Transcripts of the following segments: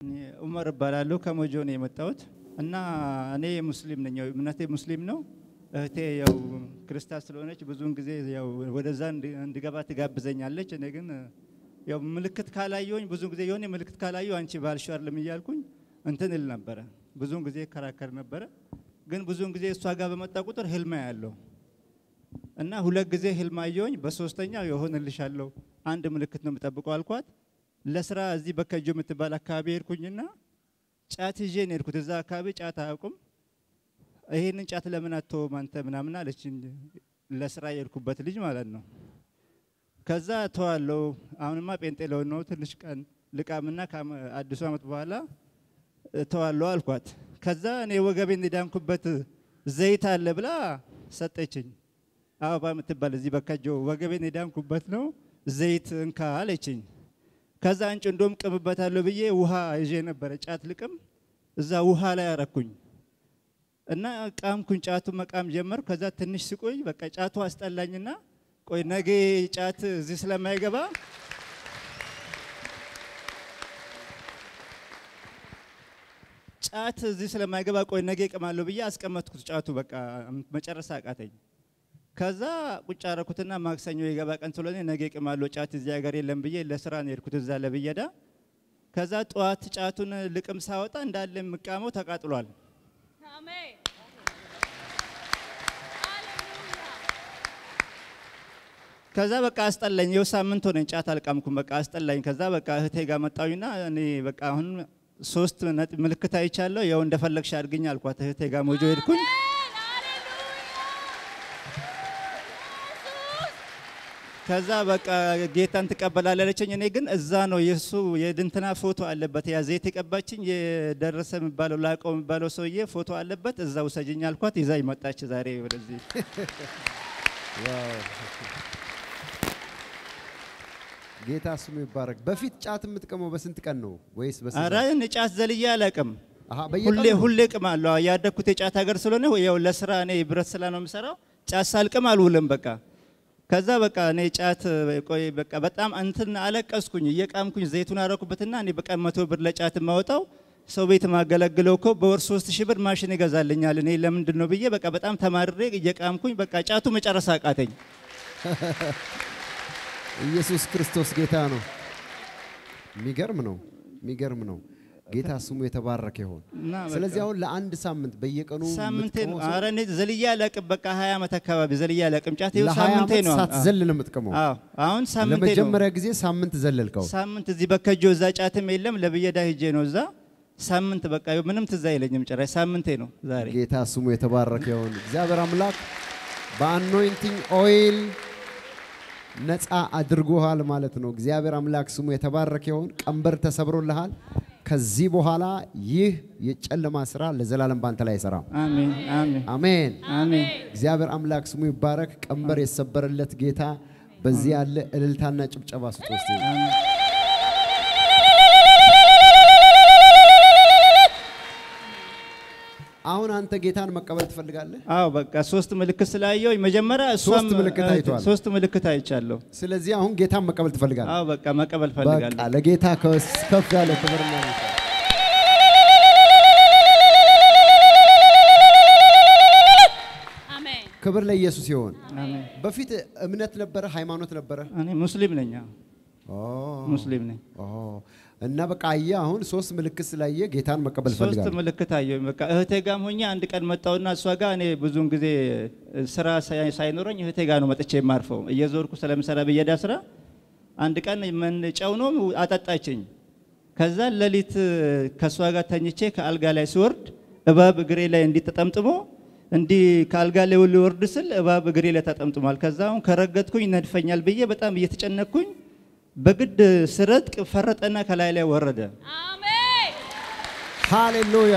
እኔ ኡመር እባላለሁ ከሞጆ ነው የመጣሁት እና እኔ ሙስሊም ነኝ። ያው እምነቴ ሙስሊም ነው። እህቴ ያው ክርስቲያን ስለሆነች ብዙውን ጊዜ ያው ወደዛ እንድ- እንድገባ ትጋብዘኛለች። እኔ ግን ያው ምልክት ካላየሁኝ ብዙ ጊዜ የሆነ ምልክት ካላየሁ አንቺ ባልሽው አይደለም እያልኩኝ እንትን እል ነበረ። ብዙውን ጊዜ ከራከር ነበረ። ግን ብዙውን ጊዜ እሷ ጋር በመጣ ቁጥር ህልማ ያለው እና ሁለት ጊዜ ህልም አየሁኝ። በሶስተኛው የሆንልሻለሁ አንድ ምልክት ነው የምጠብቀው አልኳት። ለስራ እዚህ በከጆ የምትባል አካባቢ ሄድኩኝና ጫት ይዤ ነው የሄድኩት። እዛ አካባቢ ጫት አያውቁም። ይሄንን ጫት ለምን አትተውም አንተ ምናምን አለችኝ። ለስራ የሄድኩበት ልጅ ማለት ነው። ከዛ ተዋለው አሁንማ ጴንጤ ለሆን ነው ትንሽ ቀን ልቃምና ከአዲሱ ዓመት በኋላ ተዋለው አልኳት። ከዛ እኔ ወገቤን የዳንኩበት ዘይት አለ ብላ ሰጠችኝ። አበባ የምትባል እዚህ በከጆ ወገቤን የዳንኩበት ነው ዘይት እንካ አለችኝ። ከዛ አንጭ እንደውም ቅምበታለሁ ብዬ ውሃ ይዤ ነበረ ጫት ልቅም እዛ ውሃ ላይ አረኩኝ እና ቃምኩኝ። ጫቱ መቃም ጀመር። ከዛ ትንሽ ስቆይ በቃ ጫቱ አስጠላኝና ቆይ ነገ ጫት እዚህ ስለማይገባ ጫት እዚህ ስለማይገባ ቆይ ነገ እቅማለሁ ብዬ አስቀመጥኩት። ጫቱ በቃ መጨረስ አቃተኝ። ከዛ ቁጭ አረኩትና ማክሰኞ የገባ ቀን ስለሆነ ነገ እቅማለሁ ጫት እዚህ ሀገር የለም ብዬ ለስራ ነው የሄድኩት እዛ ለብየዳ። ከዛ ጠዋት ጫቱን ልቅም ሳወጣ እንዳለ የምቃመው ተቃጥሏል። አሜን። ከዛ በቃ አስጠላኝ። የው ሳምንት ሆነኝ ጫት አልቃምኩም። በቃ አስጠላኝ። ከዛ በቃ እህቴ ጋር መጣሁኝና እኔ በቃ አሁን ሶስት ነጥብ ምልክት አይቻለሁ። ያው እንደፈለግሽ አድርግኝ አልኳት። እህቴ ጋር ሞጆ ሄድኩኝ። ከዛ በቃ ጌታን ትቀበላለች አለችኝ። እኔ ግን እዛ ነው የእሱ የድንትና ፎቶ አለበት ያ ዘይት የቀባችኝ የደረሰ የሚባለው ላቀው የሚባለው ሰውዬ ፎቶ አለበት። እዛ ውሰጅኝ አልኳት። ይዛ ይመጣች ዛሬ ወደዚህ ጌታ ስሙ ይባረክ። በፊት ጫት የምትቀመው በስንት ቀን ነው ወይስ በስንት ኧረ እኔ ጫት ዘልዬ አላቅም። አሃ ሁሌ በየቀኑ ነው? ሁሌ ቅማለሁ። ያደግኩት የጫት ሀገር ስለሆነ ያው ለስራ እኔ ብረት ስራ ነው የምሰራው። ጫት ሳልቅም አልውልም በቃ ከዛ በቃ እኔ ጫት ቆይ በቃ በጣም እንትን አለቀስኩኝ። እየቃምኩኝ ዘይቱን አረኩበትና እኔ በቃ መቶ ብር ለጫት የማወጣው ሰው ቤት ማገለግለው እኮ በወር ሶስት ሺህ ብር ማሽን ይገዛልኛል። እኔ ለምንድን ነው ብዬ በቃ በጣም ተማርሬ እየቃምኩኝ በቃ ጫቱ መጨረስ አቃተኝ። ኢየሱስ ክርስቶስ ጌታ ነው። የሚገርም ነው፣ የሚገርም ነው። ጌታ ስሙ የተባረከ ይሆን። እና በቃ ስለዚህ አሁን ለአንድ ሳምንት በየቀኑ ሳምንቴ ነው። የምትቀመው ሰው ኧረ እኔ ዘልዬ አላቅም። በቃ ሀያ ዓመት አካባቢ ዘልዬ አላቅም። ጫት ይኸው ለሀያ ሳምንቴ ዓመት ነው። ሳትዘል ነው የምትቀመው። አዎ አሁን ሳምንቴ ነው። ለመጀመሪያ ጊዜ ሳምንት ዘለልከው። ሳምንት እዚህ በከጆ እዛ ጫትም የለም ለብየዳ ሂጄ ነው እዛ ሳምንት በቃ ምንም ትዝ አይለኝም ጭራሽ ሳምንቴ ነው ዛሬ። ጌታ ስሙ የተባረከ ይሁን። እግዚአብሔር አምላክ በአኖይንቲንግ ኦይል ነፃ አድርጎሃል ማለት ነው። እግዚአብሔር አምላክ ስሙ የተባረከ ይሁን። ቀንበር ተሰብሮልሃል። ከዚህ በኋላ ይህ የጨለማ ስራ ለዘላለም ባንተ ላይ አይሰራም። አሜን አሜን አሜን። አሜን። እግዚአብሔር አምላክ ስሙ ይባረክ። ቀንበር የሰበረለት ጌታ በዚህ ያለ እልልታና ጭብጨባ ስጥ ውስጥ አሁን አንተ ጌታን መቀበል ትፈልጋለህ? አዎ በቃ ሶስት ምልክት ስላየው መጀመሪያ እሷም ሶስት ምልክት እህቴ- አይተዋል። ሶስት ምልክት አይቻለሁ። ስለዚህ አሁን ጌታን መቀበል ትፈልጋለህ? አዎ በቃ መቀበል በቃ ፈልጋለሁ። ለጌታ ከስ- ከፍ ያለ ክብርና ምስጋና። አሜን። ክብር ለኢየሱስ ይሆን። አሜን። በፊት እምነት ነበረ፣ ሃይማኖት ነበረ። እኔ ሙስሊም ነኝ። አዎ ኦ፣ ሙስሊም ነኝ። ኦ። እና በቃ አየህ አሁን ሶስት ምልክት ስላየ ጌታን መቀበል ሶስት ፈልጋለሁ። ምልክት አየሁ። በቃ እህቴ ጋም ሆኜ አንድ ቀን መጣሁና እሷ ጋር እኔ ብዙውን ጊዜ ስራ ሳይ- ሳይኖረኝ እህቴ ጋር ነው መጥቼ የማርፈው እየዞርኩ ስለምሰራ ብየዳ ስራ። አንድ ቀን ምን ጨው ነው አጠጣችኝ። ከዛ ሌሊት ከእሷ ጋር ተኝቼ ከአልጋ ላይ ሲወርድ እባብ እግሬ ላይ እንዲህ ተጠምጥሞ እንዲህ ከአልጋ ላይ ሊወርድ ስል እባብ እግሬ ላይ ተጠምጥሟል። ከዛ አሁን ከረገጥኩኝ ነድፈኛል ብዬ በጣም እየተጨነቅኩኝ በግድ ስረጥቅ ፈረጠና ከላይ ላይ ወረደ። አሜን። ሃሌሉያ።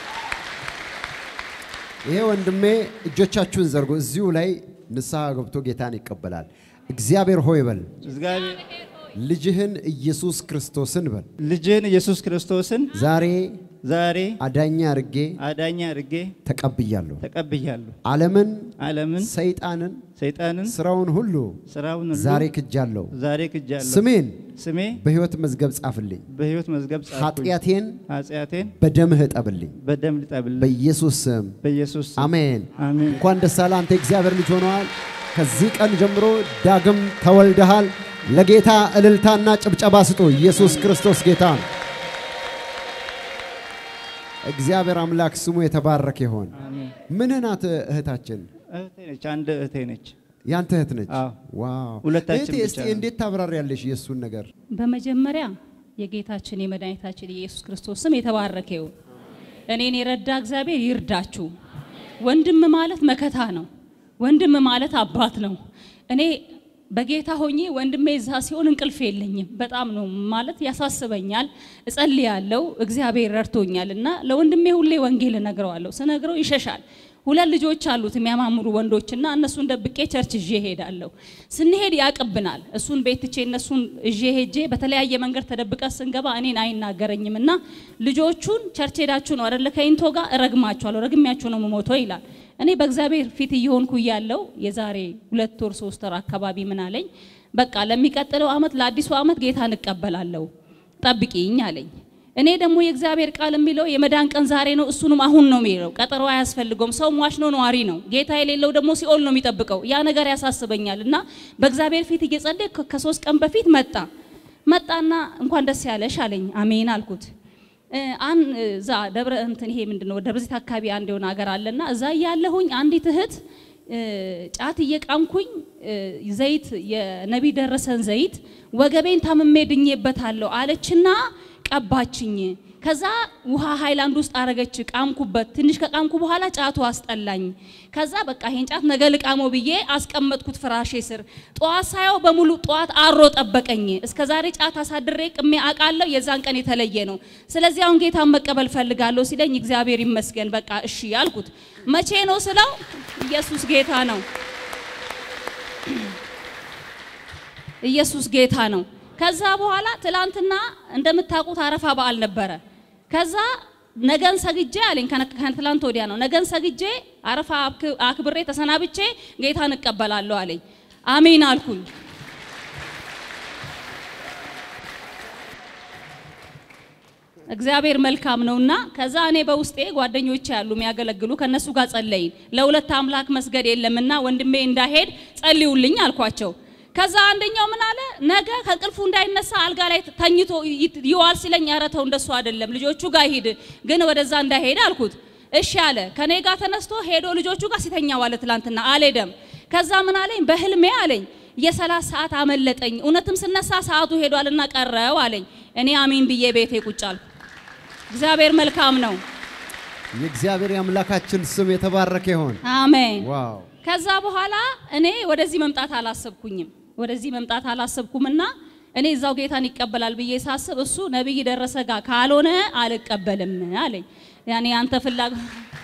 ይሄ ወንድሜ እጆቻችሁን ዘርጎ እዚሁ ላይ ንስሐ ገብቶ ጌታን ይቀበላል። እግዚአብሔር ሆይ በል፣ እግዚአብሔር ልጅህን ኢየሱስ ክርስቶስን በል፣ ልጅህን ኢየሱስ ክርስቶስን ዛሬ ዛሬ አዳኛ አርጌ አዳኝ አድርጌ ተቀብያለሁ። ተቀብያለሁ። ዓለምን፣ ዓለምን፣ ሰይጣንን፣ ሰይጣንን፣ ስራውን ሁሉ ስራውን ሁሉ ዛሬ ክጃለሁ። ዛሬ ክጃለሁ። ስሜን ስሜ በሕይወት መዝገብ ጻፍልኝ። በሕይወት መዝገብ ጻፍኩኝ። ኃጢአቴን ኃጢአቴን በደምህ እጠብልኝ። በደም ልጠብል በኢየሱስ ስም በኢየሱስ ስም። አሜን። አሜን። እንኳን ደስ አለህ። አንተ የእግዚአብሔር ልጅ ሆነዋል። ከዚህ ቀን ጀምሮ ዳግም ተወልደሃል። ለጌታ እልልታና ጭብጨባ ስጡ። ኢየሱስ ክርስቶስ ጌታ ነው። እግዚአብሔር አምላክ ስሙ የተባረከ ይሆን። አሜን። ምን ናት እህታችን? እህቴ ነች። አንድ እህቴ ነች። ያንተ እህት ነች? አዎ። ዋው! ሁለታችን እህቴ ብቻ እስቲ ነን። እንዴት ታብራሪያለሽ የእሱን ነገር? በመጀመሪያ የጌታችን የመድኃኒታችን የኢየሱስ ክርስቶስ ስም የተባረከ ይሁን። እኔን የረዳ እግዚአብሔር ይርዳችሁ። ወንድም ማለት መከታ ነው። ወንድም ማለት አባት ነው። እኔ በጌታ ሆኜ ወንድሜ እዛ ሲሆን እንቅልፍ የለኝም። በጣም ነው ማለት ያሳስበኛል። እጸልያለሁ። እግዚአብሔር ረድቶኛል እና ለወንድሜ ሁሌ ወንጌል እነግረዋለሁ። ስነግረው ይሸሻል። ሁለት ልጆች አሉት የሚያማምሩ ወንዶችና እነሱን ደብቄ ቸርች ይዤ ሄዳለሁ። ስንሄድ ያቅብናል። እሱን ቤት ትቼ እነሱን ይዤ ሄጄ በተለያየ መንገድ ተደብቀ ስንገባ እኔን አይናገረኝም እና ልጆቹን ቸርች ሄዳችሁ ነው አይደለ ከኢንቶ ጋር እረግማችኋለሁ፣ ረግሚያችሁ ነው የምሞተው ይላል። እኔ በእግዚአብሔር ፊት እየሆንኩ እያለው የዛሬ ሁለት ወር ሶስት ወር አካባቢ ምን አለኝ፣ በቃ ለሚቀጥለው አመት ለአዲሱ አመት ጌታ እንቀበላለሁ ጠብቂኝ አለኝ። እኔ ደግሞ የእግዚአብሔር ቃል የሚለው የመዳን ቀን ዛሬ ነው፣ እሱንም አሁን ነው የሚለው። ቀጠሮ አያስፈልገውም። ሰው ሟች ነው፣ ነዋሪ ነው። ጌታ የሌለው ደግሞ ሲኦል ነው የሚጠብቀው። ያ ነገር ያሳስበኛል እና በእግዚአብሔር ፊት እየጸለይኩ ከሶስት ቀን በፊት መጣ መጣና እንኳን ደስ ያለሽ አለኝ። አሜን አልኩት። እ፣ አን እዛ ደብረ እንትን ይሄ ምንድነው ደብረ ዘይት አካባቢ አንድ የሆነ ሀገር አለና እዛ እያለሁኝ አንዲት እህት እ፣ ጫት እየቃምኩኝ እ፣ ዘይት የነቢይ ደረሰን ዘይት ወገቤን ታምሜ ድኜበታለሁ አለችና ቀባችኝ። ከዛ ውሃ ሃይላንድ ውስጥ አረገች፣ ቃምኩበት። ትንሽ ከቃምኩ በኋላ ጫቱ አስጠላኝ። ከዛ በቃ ይሄን ጫት ነገ ልቃመው ብዬ አስቀመጥኩት ፍራሼ ስር። ጠዋት ሳየው በሙሉ ጠዋት አሮ ጠበቀኝ። እስከ ዛሬ ጫት አሳድሬ ቅሜ አውቃለሁ። የዛን ቀን የተለየ ነው። ስለዚህ አሁን ጌታን መቀበል ፈልጋለሁ ሲለኝ እግዚአብሔር ይመስገን በቃ እሺ ያልኩት። መቼ ነው ስለው ኢየሱስ ጌታ ነው። ኢየሱስ ጌታ ነው። ከዛ በኋላ ትላንትና እንደምታውቁት አረፋ በዓል ነበረ። ከዛ ነገን ሰግጄ አለኝ ከነ- ከትላንት ወዲያ ነው። ነገን ሰግጄ አረፋ አክ- አክብሬ ተሰናብቼ ጌታን እቀበላለሁ አለኝ። አሜን አልኩኝ። እግዚአብሔር መልካም ነውና ከዛ እኔ በውስጤ ጓደኞቼ ያሉ የሚያገለግሉ ከነሱ ጋር ጸለይን። ለሁለት አምላክ መስገድ የለምና ወንድሜ እንዳሄድ ጸልዩልኝ አልኳቸው። ከዛ አንደኛው ምን አለ፣ ነገ ከእንቅልፉ እንዳይነሳ አልጋ ላይ ተኝቶ ይት- ይዋል ሲለኝ፣ ኧረ ተው እንደሱ አይደለም ልጆቹ ጋር ሂድ፣ ግን ወደዛ እንዳይሄድ አልኩት። እሺ አለ። ከኔ ጋር ተነስቶ ሄዶ ልጆቹ ጋር ሲተኛ ዋለ። ትላንትና አልሄደም። ከዛ ምን አለኝ፣ በህልሜ አለኝ የሰላት ሰዓት አመለጠኝ፣ እውነትም ስነሳ ሰዓቱ ሄዷልና ቀረው አለኝ። እኔ አሜን ብዬ ቤቴ ቁጭ አልኩ። እግዚአብሔር መልካም ነው። የእግዚአብሔር የአምላካችን ስም የተባረከ ይሆን። አሜን። ዋው! ከዛ በኋላ እኔ ወደዚህ መምጣት አላሰብኩኝም። ወደዚህ መምጣት አላሰብኩምና እኔ እዛው ጌታን ይቀበላል ብዬ ሳስብ እሱ ነቢይ ደረሰ ጋር ካልሆነ አልቀበልም አለኝ። ያኔ አንተ ፍላጎት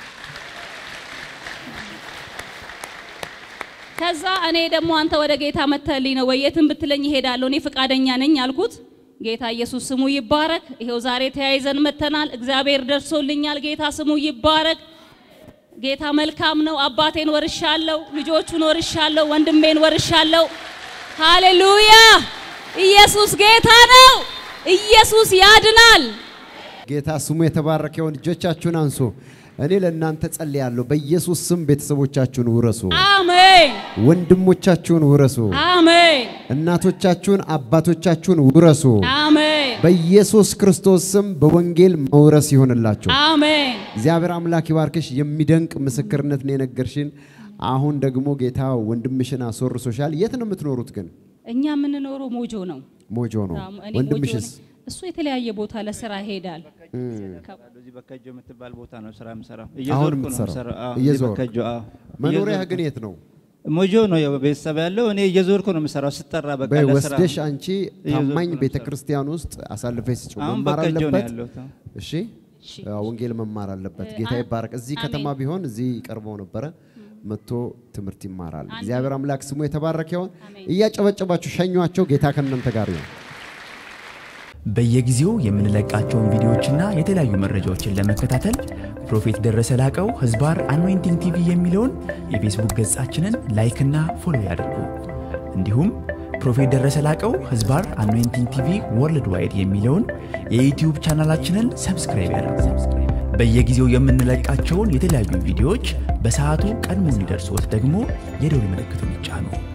ከዛ እኔ ደግሞ አንተ ወደ ጌታ መተልኝ ነው ወይ የትም ብትለኝ እሄዳለሁ፣ እኔ ፈቃደኛ ነኝ አልኩት። ጌታ ኢየሱስ ስሙ ይባረክ። ይሄው ዛሬ ተያይዘን መተናል። እግዚአብሔር ደርሶልኛል። ጌታ ስሙ ይባረክ። ጌታ መልካም ነው። አባቴን ወርሻለሁ፣ ልጆቹን ወርሻለሁ፣ ወንድሜን ወርሻለሁ። ሃሌሉያ! ኢየሱስ ጌታ ነው። ኢየሱስ ያድናል። ጌታ ስሙ የተባረከ ይሁን። እጆቻችሁን አንሱ። እኔ ለእናንተ ጸልያለሁ። በኢየሱስ ስም ቤተሰቦቻችሁን ውረሱ፣ አሜን፣ ወንድሞቻችሁን ውረሱ፣ አሜን፣ እናቶቻችሁን አባቶቻችሁን ውረሱ። አሜን፣ በኢየሱስ ክርስቶስ ስም በወንጌል መውረስ ይሆንላችሁ። አሜን። እግዚአብሔር አምላክ ይባርክሽ። የሚደንቅ ምስክርነት ነው የነገርሽን። አሁን ደግሞ ጌታ ወንድምሽን አስወርሶሻል። የት ነው የምትኖሩት ግን? እኛ የምንኖረው ሞጆ ነው። ሞጆ ነው። እኔ ሞጆ ወንድምሽስ? ነኝ። እሱ የተለያየ ቦታ ለስራ ይሄዳል። እዚህ በከጆ የምትባል ቦታ ነው ስራ የምሰራው። አሁን እየዞርኩ ነው የምትሰራው? የምሰራው። አዎ፣ እዚህ እየዞርክ? በከጆ አዎ። መኖሪያ እየዞርኩ ግን ነው። የት ነው? ሞጆ ነው ያው ቤተሰብ ያለው። እኔ እየዞርኩ ነው የምሰራው ስጠራ በቃ በይ ለስራ ወስደሽ አንቺ እየዞርኩ ታማኝ ነው ቤተ የምሰራው። ክርስቲያን ውስጥ አሳልፈሽ ስጪው። አሁን መማር በከጆ ነው አለበት። ያለሁት። አዎ። እሺ እሺ። አዎ፣ ወንጌል መማር አለበት። እ- ጌታ አ- ይባረክ። እዚህ ከተማ አሜን። ቢሆን እዚህ ቀርበው ነበረ መጥቶ ትምህርት ይማራል። አንድ እግዚአብሔር አምላክ ስሙ የተባረከ ይሁን። አሜን። እያጨበጨባችሁ ሸኟቸው። ጌታ ከእናንተ ጋር ይሁን። በየጊዜው የምንለቃቸውን ቪዲዮዎችና የተለያዩ መረጃዎችን ለመከታተል ፕሮፌት ደረሰ ላቀው ህዝባር አኖይንቲንግ ቲቪ የሚለውን የፌስቡክ ገጻችንን ላይክና ፎሎ ያድርጉ። እንዲሁም ፕሮፌት ደረሰ ላቀው ህዝባር አኖይንቲንግ ቲቪ ወርልድ ዋይድ የሚለውን የዩትዩብ ቻናላችንን ሰብስክራይብ ያድርጉ። በየጊዜው የምንለቃቸውን የተለያዩ ቪዲዮዎች በሰዓቱ ቀድሞ እንዲደርሶት ደግሞ የደውል ምልክቱን ይጫኑ።